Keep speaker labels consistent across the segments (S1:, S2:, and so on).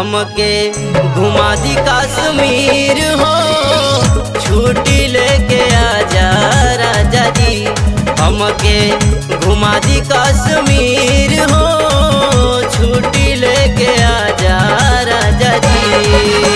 S1: हमके घुमा दी कश्मीर हो छुट्टी लेके आजा राजा जी हमके घुमा दी कश्मीर हो छुट्टी लेके आजा राजा जी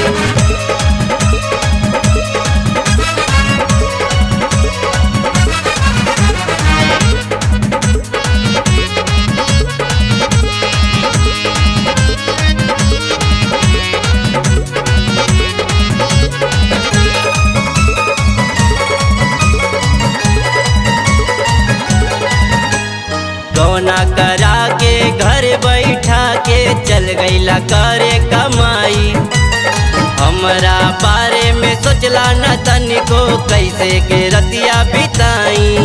S1: गौना करा के घर बैठा के चल गईला करे कमाई हमरा बारे में सोचला न तनिको कैसे के रतिया बिताई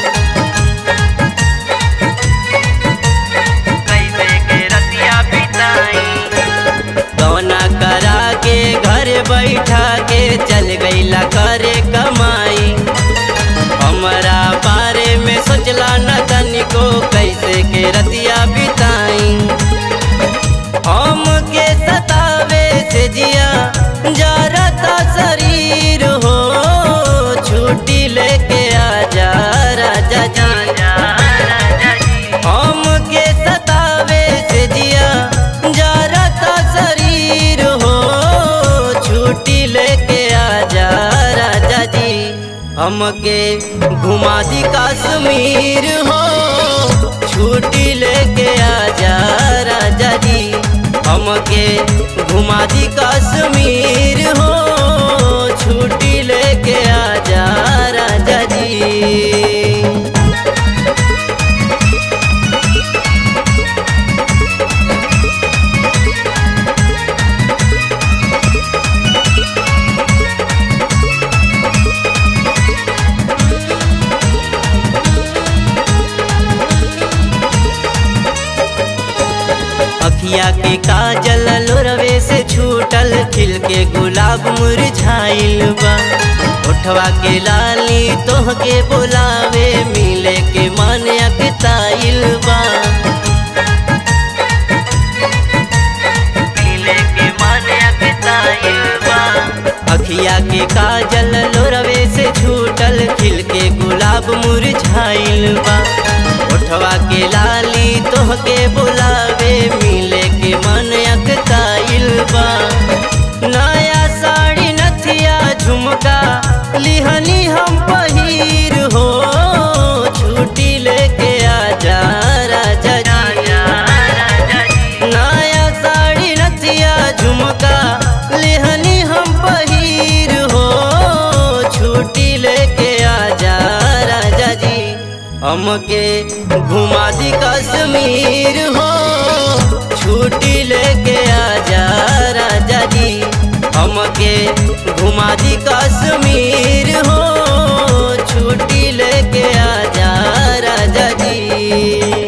S1: कैसे के रतिया बिताई गौना करा के घर बैठा के चल गईला करे कमाई हमरा बारे में सोचला न तनिको कैसे के रतिया बिताई हम के सतावे से जिया जरता शरीर हो छुट्टी लेके आजा राजा जी हम के सतावे से जिया जरता शरीर हो छुट्टी लेके आजा राजा जी हमके घुमा दी कश्मीर हो छुट्टी लेके आजा राजा जी हमके घुमा दी कश्मीर हो छुट्टी लेके आजा राजा जी अखिया के काजल लोरवे से छूटल खिल के गुलाब मुरझाइल बा उठवा के लाली तोह के बोलावे मिले के मन अकताइल बा मिले के मन अकताइल बा अखिया के काजल लोरवे से छूटल खिल के गुलाब मुरझाइल बा उठवा के लाली तोह के बुलावे मिले के मन अकताइल बा नया साड़ी नथिया झुमका लिहनी हम पहिर हो छुट्टी लेके आजा राजा जी नया साड़ी नथिया झुमका लिहनी हम पहिर हो छुट्टी लेके आजा राजा जी हमके घुमा दी कश्मीर हो छुट्टी लेके आजा राजा जी हमके घुमा दी कश्मीर हो छुट्टी लेके आजा राजा जी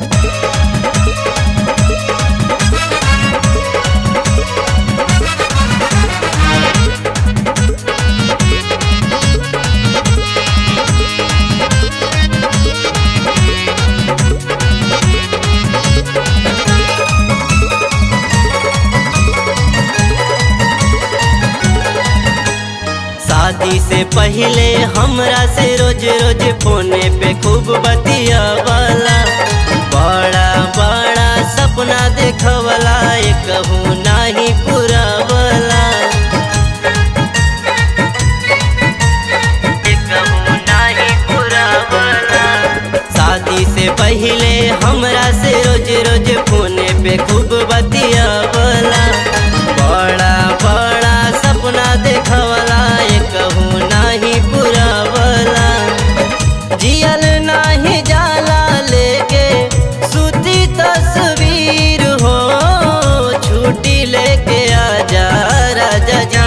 S1: शादी से पहले हमरा से रोज रोज फोने पे खूब बतिया वाला बड़ा बड़ा सपना देखवला कहूँ नाही पूरा वाला शादी से पहले हमरा से रोज रोज फोने पे खूब बतिया वाला बड़ा बड़ा सपना देखवला कहूँ नाही पूरा वाला जियल नाही जाला लेके सुती तस्वीर हो छुट्टी लेके आजा राजा जी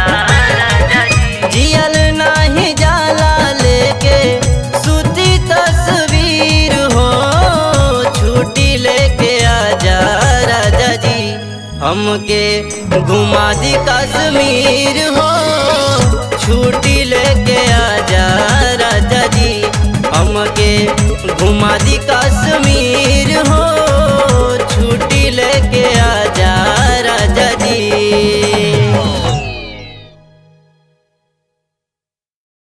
S1: जियल नाही जाला लेके सुती तस्वीर हो छुट्टी लेके आजा राजा जी हमके घुमा दी कश्मीर हो छुट्टी लेके आजा राजा जी हमके घुमा दी